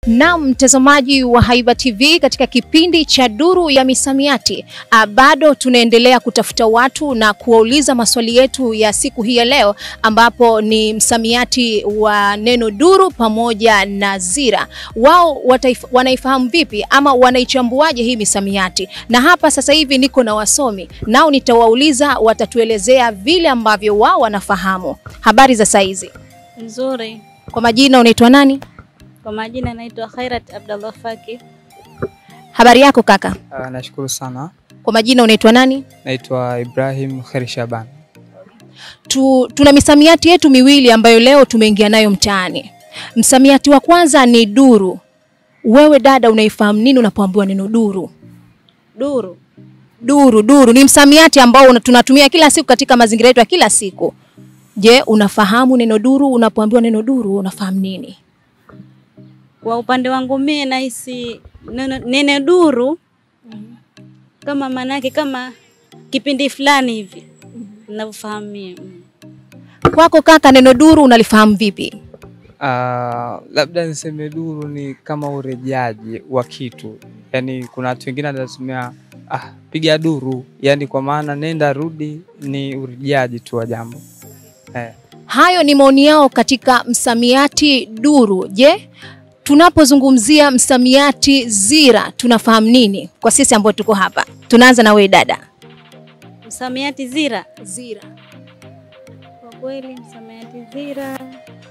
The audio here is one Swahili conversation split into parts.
Na mtazamaji wa Haiba TV katika kipindi cha Duru ya Misamiati, ah, bado tunaendelea kutafuta watu na kuwauliza maswali yetu ya siku hii ya leo, ambapo ni msamiati wa neno duru pamoja na zira. Wao wataif- wanaifahamu vipi ama wanaichambuaje hii misamiati? Na hapa sasa hivi niko na wasomi nao, nitawauliza watatuelezea vile ambavyo wao wanafahamu. Habari za saizi, Nzuri. kwa majina unaitwa nani? Kwa majina naitwa Khairat Abdallah Faki. Habari yako kaka? Ah, nashukuru sana. Kwa majina unaitwa nani? Naitwa Ibrahim Khair Shaban. Tu, tuna misamiati yetu miwili ambayo leo tumeingia nayo mtaani. Msamiati wa kwanza ni duru. Wewe dada, unaifahamu nini unapoambiwa neno duru? Duru. Duru, duru ni msamiati ambao una- tunatumia kila siku katika mazingira yetu ya kila siku. Je, unafahamu neno duru? Unapoambiwa neno duru unafahamu nini? Kwa upande wangu mie nahisi neno, neno duru kama maanake kama kipindi fulani hivi ninavyofahamia. Mm. Kwako kaka, neno duru unalifahamu vipi? Ah, labda niseme duru ni kama urejeaji wa kitu, yaani kuna watu wengine wanatumia ah, piga duru, yaani kwa maana nenda rudi, ni urejeaji tu wa jambo eh. Hayo ni maoni yao katika msamiati duru. Je, tunapozungumzia msamiati zira tunafahamu nini kwa sisi ambao tuko hapa? Tunaanza na wewe dada. Msamiati zira. Zira. Kwa kweli msamiati zira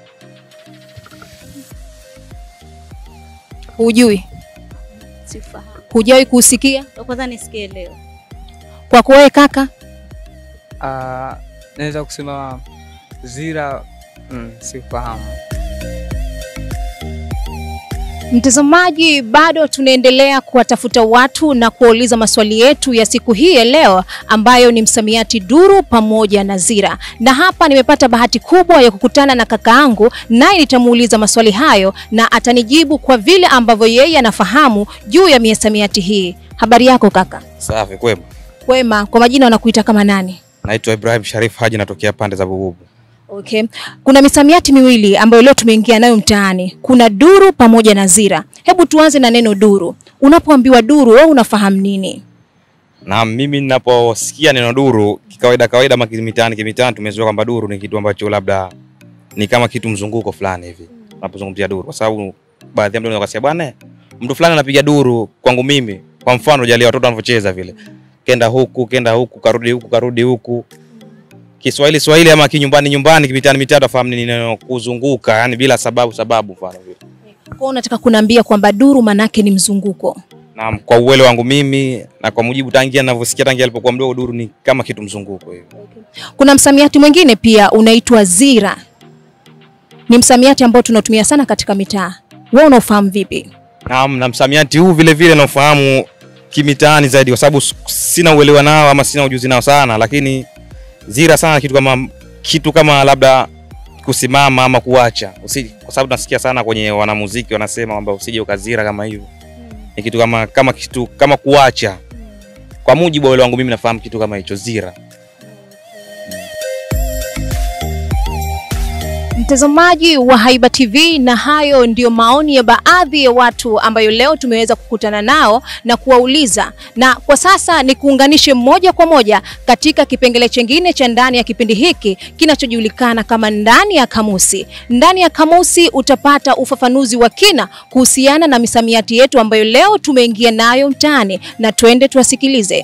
Hujui? sifahamu. Hujawahi kusikia? Kwa kwanza nisikie leo. Kwako wewe kaka? Ah, naweza kusema zira mm, sifahamu. Mtazamaji, bado tunaendelea kuwatafuta watu na kuwauliza maswali yetu ya siku hii ya leo ambayo ni msamiati duru pamoja na zira. Na hapa nimepata bahati kubwa ya kukutana na kakaangu, naye nitamuuliza maswali hayo na atanijibu kwa vile ambavyo yeye anafahamu juu ya misamiati hii. Habari yako kaka? Safi, kwema. Kwema. Kwa majina wanakuita kama nani? Naitwa Ibrahim Sharif Haji, natokea pande za Bububu. Okay. Kuna misamiati miwili ambayo leo tumeingia nayo mtaani. Kuna duru pamoja na zira. Hebu tuanze na neno duru. Unapoambiwa duru, wewe unafahamu nini? Na mimi ninaposikia neno duru, kikawaida kawaida ama kimitaani kimitaani, tumezoea kwamba duru ni kitu ambacho labda ni kama kitu mzunguko fulani hivi unapozungumzia duru, kwa sababu baadhi ya mtu anaweza kusema bwana, mtu fulani anapiga duru kwangu mimi. Kwa mfano, jalia watoto wanavyocheza vile, kenda huku kenda huku, karudi huku karudi huku, Kiswahili Swahili ama kinyumbani nyumbani, kimitaani mitaani, tafahamu ni neno kuzunguka, yani bila sababu sababu, mfano vile. Kwa hiyo unataka kuniambia kwamba duru manake ni mzunguko. na kwa uwele wangu mimi na kwa mujibu tangia ninavyosikia tangia alipokuwa mdogo, duru ni kama kitu mzunguko hivi. Kuna msamiati mwingine pia unaitwa zira. Ni msamiati ambao tunatumia sana katika mitaa. Wewe unaofahamu vipi? Naam, na msamiati huu vile vile naufahamu kimitaani zaidi, kwa sababu s- sina uelewa nao ama sina ujuzi nao sana, lakini zira sana kitu kama kitu kama labda kusimama ama kuacha Usi, kwa sababu nasikia sana kwenye wanamuziki wanasema kwamba usije ukazira kama hivyo. Ni kitu kama kama kitu kama kuacha. Kwa mujibu wa uelewa wangu mimi nafahamu kitu kama hicho zira. Mtazamaji wa Haiba TV, na hayo ndiyo maoni ya baadhi ya watu ambayo leo tumeweza kukutana nao na kuwauliza, na kwa sasa ni kuunganishe moja kwa moja katika kipengele chengine cha ndani ya kipindi hiki kinachojulikana kama ndani ya kamusi. Ndani ya kamusi utapata ufafanuzi wa kina kuhusiana na misamiati yetu ambayo leo tumeingia nayo mtaani, na twende tuwasikilize.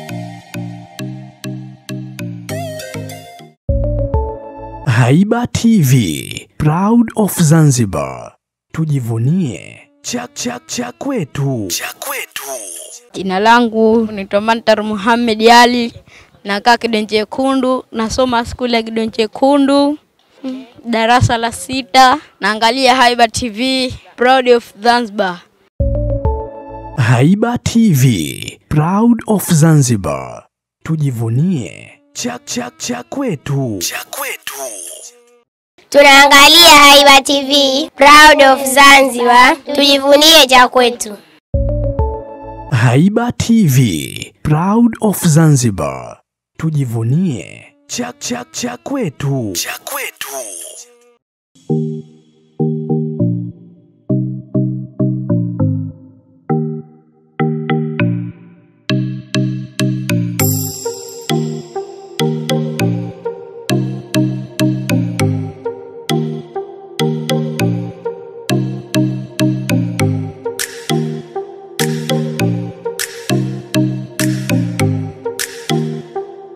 Haiba TV, proud of Zanzibar. Tujivunie cha cha cha kwetu. Cha kwetu. Jina langu naitwa Mantar Muhammad Ali, nakaa Kidonje Chekundu, nasoma skuli ya Kidonje Chekundu, darasa la sita, naangalia Haiba TV, proud of Zanzibar. Haiba TV, proud of Zanzibar. Tujivunie cha cha cha kwetu. Cha kwetu. Tunaangalia Haiba TV, proud of Zanzibar, tujivunie cha kwetu. Haiba TV, proud of Zanzibar. Tujivunie cha cha cha kwetu. Cha kwetu.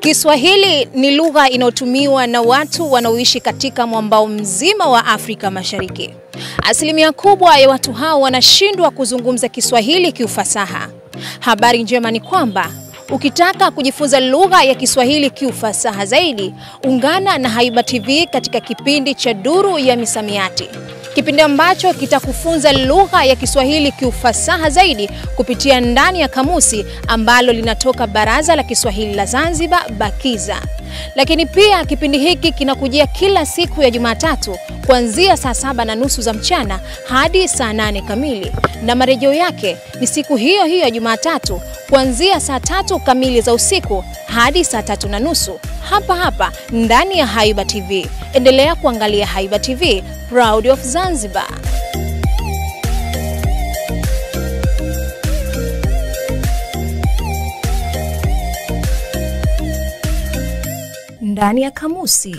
Kiswahili ni lugha inayotumiwa na watu wanaoishi katika mwambao mzima wa Afrika Mashariki. Asilimia kubwa ya watu hao wanashindwa kuzungumza Kiswahili kiufasaha. Habari njema ni kwamba ukitaka kujifunza lugha ya Kiswahili kiufasaha zaidi, ungana na Haiba TV katika kipindi cha Duru ya Misamiati, kipindi ambacho kitakufunza lugha ya Kiswahili kiufasaha zaidi kupitia ndani ya kamusi ambalo linatoka Baraza la Kiswahili la Zanzibar, BAKIZA. Lakini pia kipindi hiki kinakujia kila siku ya Jumatatu kuanzia saa saba na nusu za mchana hadi saa nane kamili, na marejeo yake ni siku hiyo hiyo ya Jumatatu kuanzia saa tatu kamili za usiku hadi saa tatu na nusu hapa hapa ndani ya Haiba TV. Endelea kuangalia Haiba TV, Proud of Zanzibar. Ndani ya kamusi.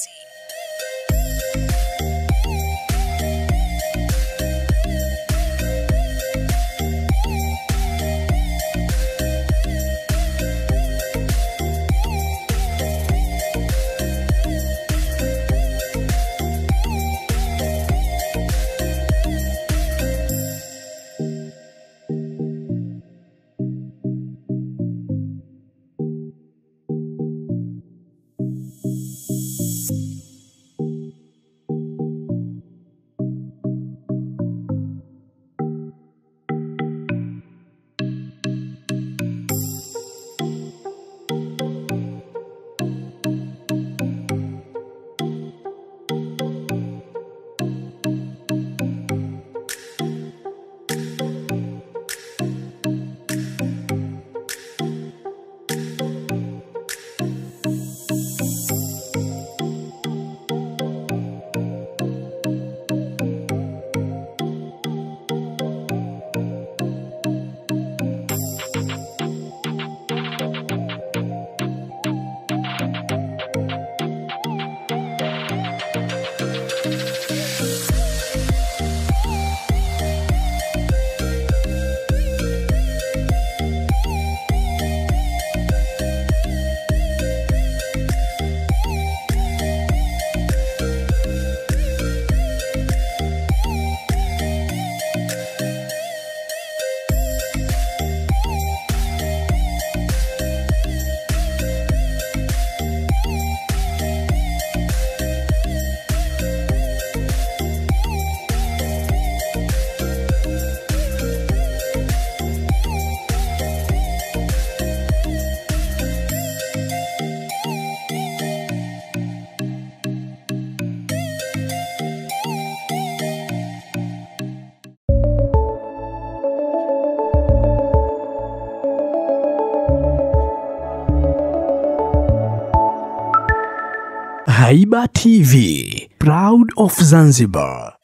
Haiba TV, Proud of Zanzibar.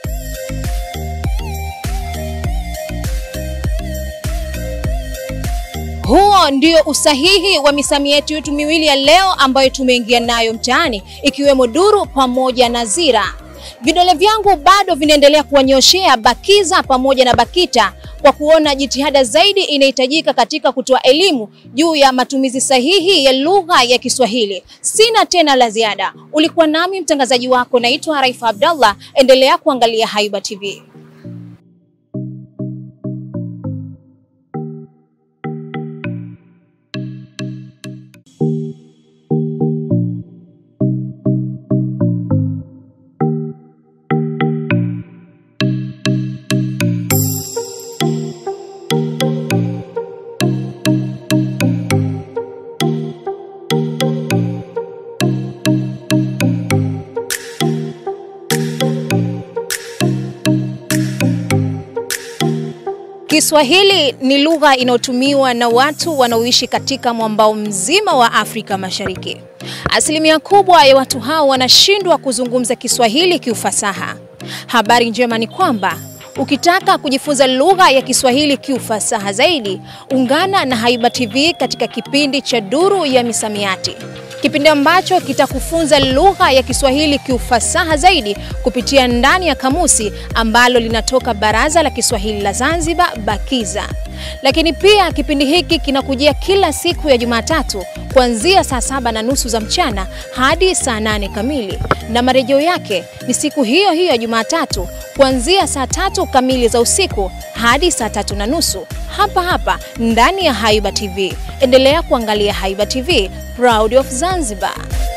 Huo ndio usahihi wa misamiati yetu miwili ya leo ambayo tumeingia nayo mtaani, ikiwemo duru pamoja na zira. Vidole vyangu bado vinaendelea kuwanyoshea BAKIZA pamoja na BAKITA kwa kuona jitihada zaidi inahitajika katika kutoa elimu juu ya matumizi sahihi ya lugha ya Kiswahili. Sina tena la ziada. Ulikuwa nami mtangazaji wako, naitwa Raifa Abdallah. Endelea kuangalia Haiba TV. Kiswahili ni lugha inayotumiwa na watu wanaoishi katika mwambao mzima wa Afrika Mashariki. Asilimia kubwa ya watu hao wanashindwa kuzungumza Kiswahili kiufasaha. Habari njema ni kwamba ukitaka kujifunza lugha ya Kiswahili kiufasaha zaidi, ungana na Haiba TV katika kipindi cha Duru ya Misamiati, kipindi ambacho kitakufunza lugha ya Kiswahili kiufasaha zaidi kupitia ndani ya kamusi ambalo linatoka Baraza la Kiswahili la Zanzibar, BAKIZA. Lakini pia kipindi hiki kinakujia kila siku ya Jumatatu kuanzia saa saba na nusu za mchana hadi saa nane kamili, na marejeo yake ni siku hiyo hiyo ya Jumatatu kuanzia saa tatu kamili za usiku hadi saa tatu na nusu hapa hapa ndani ya Haiba TV. Endelea kuangalia Haiba TV, proud of Zanzibar.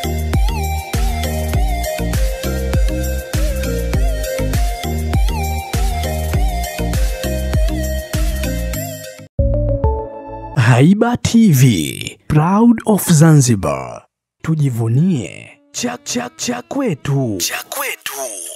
Haiba TV, proud of Zanzibar. Tujivunie chak chak chak kwetu. Chak kwetu.